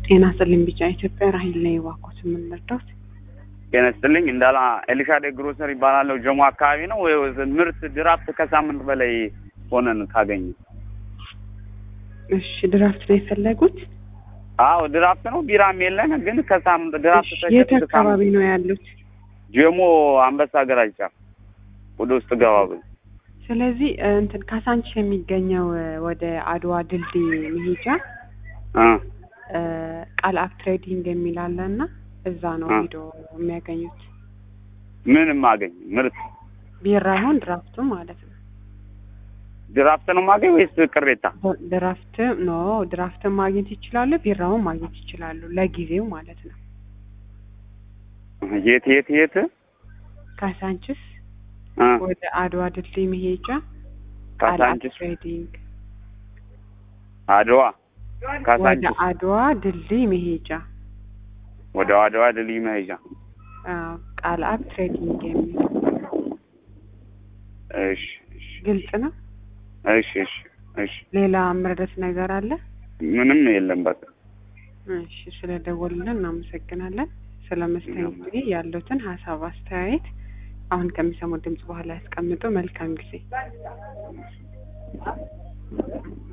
ጤና ይስጥልኝ ቢጫ ኢትዮጵያ ራሂል ነኝ። እባክዎት የምንረዳዎት? ጤና ይስጥልኝ እንዳላ ኤልሻዴ ግሮሰር ይባላለሁ። ጀሞ አካባቢ ነው። ምርት ድራፍት ከሳምንት በላይ ሆነን ካገኘ። እሺ ድራፍት ነው የፈለጉት? አዎ ድራፍት ነው። ቢራም የለን ግን ከሳምንት ድራፍት እሺ፣ የት አካባቢ ነው ያሉት? ጀሞ አንበሳ ገራጅ ጫፍ ወደ ውስጥ ገባ ብሎ ስለዚህ እንትን ካሳንቺስ የሚገኘው ወደ አድዋ ድልድይ መሄጃ እ ቃል አፕ ትሬዲንግ የሚል አለ እና እዛ ነው አ። ሄዶ የሚያገኙት። ምንም አገኝ ምርት ቢራ ይሆን ድራፍቱ ማለት ነው። ድራፍት ነው ማገኝ ወይስ ቅሬታ? ድራፍት ኖ ድራፍትን ማግኘት ይችላሉ፣ ቢራውን ማግኘት ይችላሉ። ለጊዜው ማለት ነው። የት የት የት ካሳንቺስ እ ወደ አድዋ ድልድይ መሄጃ ቃል አፕ ካሳንቺስ ትሬዲንግ አድዋ ወደ ካሳንቺስ አድዋ ድልድይ መሄጃ ወደ አድዋ ድልድይ መሄጃ አዎ፣ ቃል አፕ ትሬዲንግ የሚል እሺ እሺ ግልጽ ነው። እሺ እሺ እሺ ሌላ መረዳት ነገር አለ? ምንም የለም በቃ እሺ ስለደወሉልን እናመሰግናለን። ስለ መስተንግዶ ያሉትን ሀሳብ አስተያየት አሁን ከሚሰሙት ድምጽ በኋላ ያስቀምጡ። መልካም ጊዜ